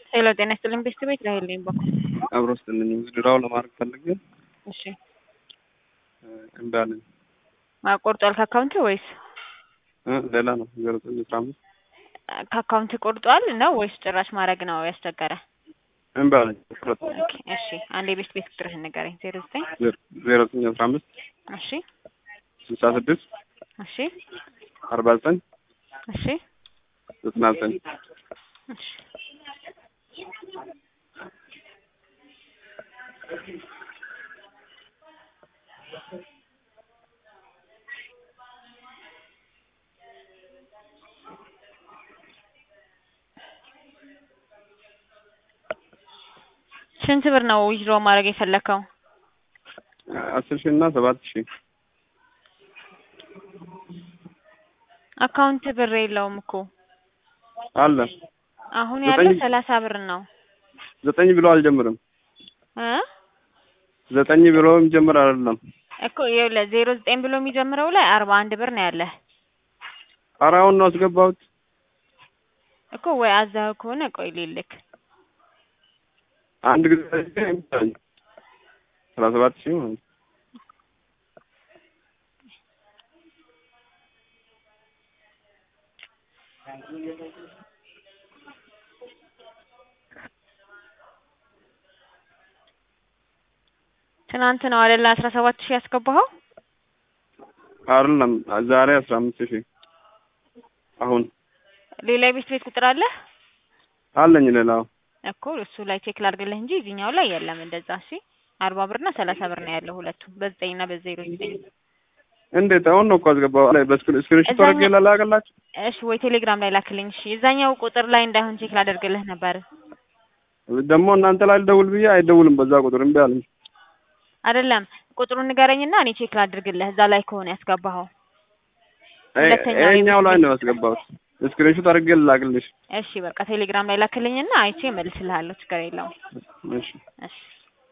ሄሎ ጤና ይስጥልኝ ቤስት ቤት ላይ ሄልኝ በኩል አብሮ ስጥልኝ ውድድራው ለማድረግ ፈልጌ እሺ እምቢ አለኝ። ቆርጧል ከአካውንት ወይስ እ ሌላ ነው ዜሮ ዘጠኝ አስራ አምስት ከአካውንት ቆርጧል ነው ወይስ ጭራሽ ማድረግ ነው ያስቸገረ? እምቢ አለኝ። ሁለት ኦኬ እሺ አንድ የቤስት ቤት ቁጥርህን ንገረኝ። ዜሮ ዘጠኝ ዜሮ ዘጠኝ አስራ አምስት እሺ ስልሳ ስድስት እሺ አርባ ዘጠኝ እሺ ዘጠና ዘጠኝ እሺ ስንት ብር ነው ዊዝድሮ ማድረግ የፈለከው? አስር ሺህ እና ሰባት ሺህ አካውንት ብር የለውም እኮ አለ አሁን ዘጠኝ- ያለው ሰላሳ ብር ነው ዘጠኝ ብሎ አልጀምርም። እ ዘጠኝ ብሎ የሚጀምር አይደለም። እኮ ይኸውልህ ዜሮ ዘጠኝ ብሎ የሚጀምረው ላይ አርባ አንድ ብር ነው ያለህ ኧረ አሁን ነው አስገባሁት። እኮ ወይ አዛው ከሆነ ቆይ ልልክ አንድ ጊዜ እምቢ አለኝ። ሰላሳ ሰባት ሺህ ማለት ነው። ትናንት ነው አይደለ አስራ ሰባት ሺህ ያስገባኸው? አይደለም ዛሬ አስራ አምስት ሺህ አሁን ሌላ የቤት ቤት ቁጥር አለ አለኝ ሌላው እኮ እሱ ላይ ቼክ ላድርግልህ እንጂ እዚህኛው ላይ የለም እንደዛ። እሺ አርባ ብር እና ሰላሳ ብር ነው ያለው ሁለቱ በዘጠኝ እና በዜሮ ዘጠኝ እንዴት አሁን ነው እኮ አስገባሁ ላይ በስክሪንሾት እዛኛ- አድርጌ ላላከላችሁ እሺ ወይ ቴሌግራም ላይ ላክልኝ። እሺ እዛኛው ቁጥር ላይ እንዳይሆን ቼክ ላደርግልህ ነበር ደግሞ እናንተ ላይ ልደውል ብዬ አይደውልም በዛ ቁጥር እምቢ አለኝ። አይደለም ቁጥሩን ንገረኝና እኔ ቼክ ላድርግልህ እዛ ላይ ከሆነ ያስገባኸው። ሁለተኛው ይኸኛው ላይ የቤት ነው ያስገባሁት። ስክሪንሾት አድርጌ ልላክልሽ። እሺ በቃ ቴሌግራም ላይ ላክልኝና አይቼ እመልስልሃለሁ። ችግር የለውም። እሺ እሺ